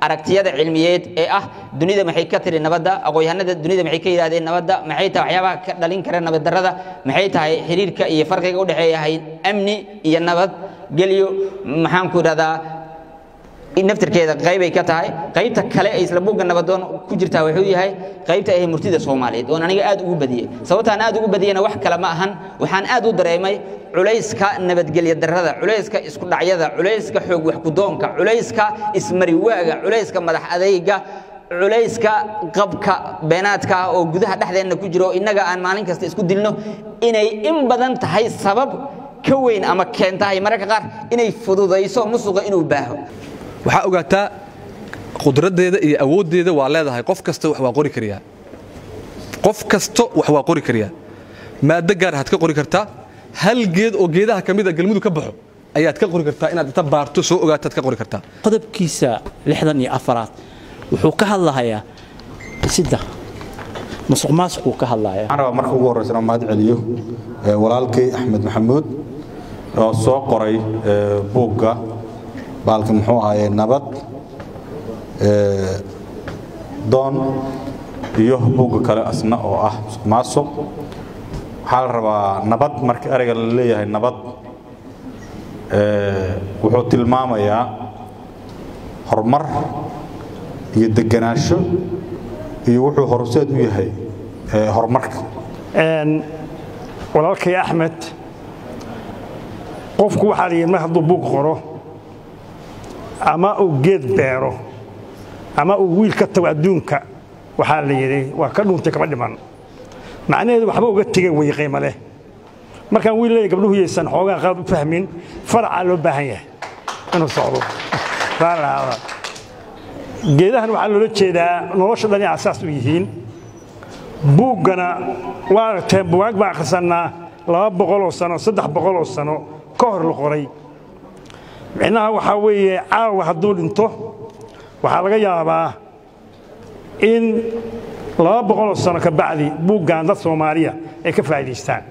aragtiyada cilmiyeed ee ah dunida maxay ka tiri nabadda aqoonyahanada dunida maxay ka yidhahdeen nabadda maxay tahay waxyaabaha ka dhalin kara nabaddarrada maxay tahay xiriirka iyo farqiga u dhexeeya amni iyo nabad gelyo maxaan ku idhahdaa naftirkeeda qaybay ka tahay qaybta kale ee isla buugga nabadoon ku jirtaa wuxuu yahay qaybta ah murtida soomaaliyeed oon aniga aad ugu badiyey sababtaan aad ugu badiyena wax kale ma ahan waxaan aad u dareemay culayska nabadgelya darrada culayska isku dhacyada culayska xoog wax kudoonka culayska ismariwaaga culayska madax adayga culayska qabka beenaadka ah oo gudaha dhexdeenna ku jiro innaga aan maalin kasta isku dilno inay in badan tahay sabab ka weyn ama keentahay mararka qaar inay fududayso musuqa inuu baaho waxaa ogaataa qudraddeeda iyo awooddeeda waa leedahay qof kasta wax waa qori kariyaa qof kasto wax waa qori kariyaa maaddo gaar aad ka qori kartaa hal geed oo geedaha ka mid a galmudug ka baxo ayaad ka qori kartaa inaad inta baarto soo ogaataad ka qori kartaa qodobkiisa lixdan iyo afaraad wuxuu ka hadlahayaa sida musuq maasuquu ka hadlayaa waxaan rabaa marka ugu horreysa inaan mahad celiyo walaalkay axmed maxamuud oo soo qoray buugga baalka muxuu ahaaye nabad doon iyo buugga kale asna oo ah musuq maasuq waxaa la rabaa nabad marka ereyga la leeyahay nabad wuxuu tilmaamayaa horumar iyo deganaansho iyo wuxuu horseed u yahay horumarka walaalkay axmed qofku waxaa la yidhi mar hadduu buug qoro ama uu geed beero ama uu wiil ka tago adduunka waxaa la yidhi waa ka dhuuntay kama dhiman macnaheedu waxba uga tegay way qiimo leh markaan wiil leeyahay gabdhuhu yaysan xoogaa qalad u fahmin faracaa loo baahan yahay inuu socdo geedahan waxaa loola jeedaa nolosha dhan inay asaas u yihiin buuggana waa aragteen bugaag baan akhrisannaa laba boqoloo sano saddex boqoloo sano ka hor la qoray micnaha waxaa weeye caawa hadduu dhinto waxaa laga yaabaa in laba boqoloo sano ka bacdi buuggan dad soomaaliya ay ka faa'idaystaan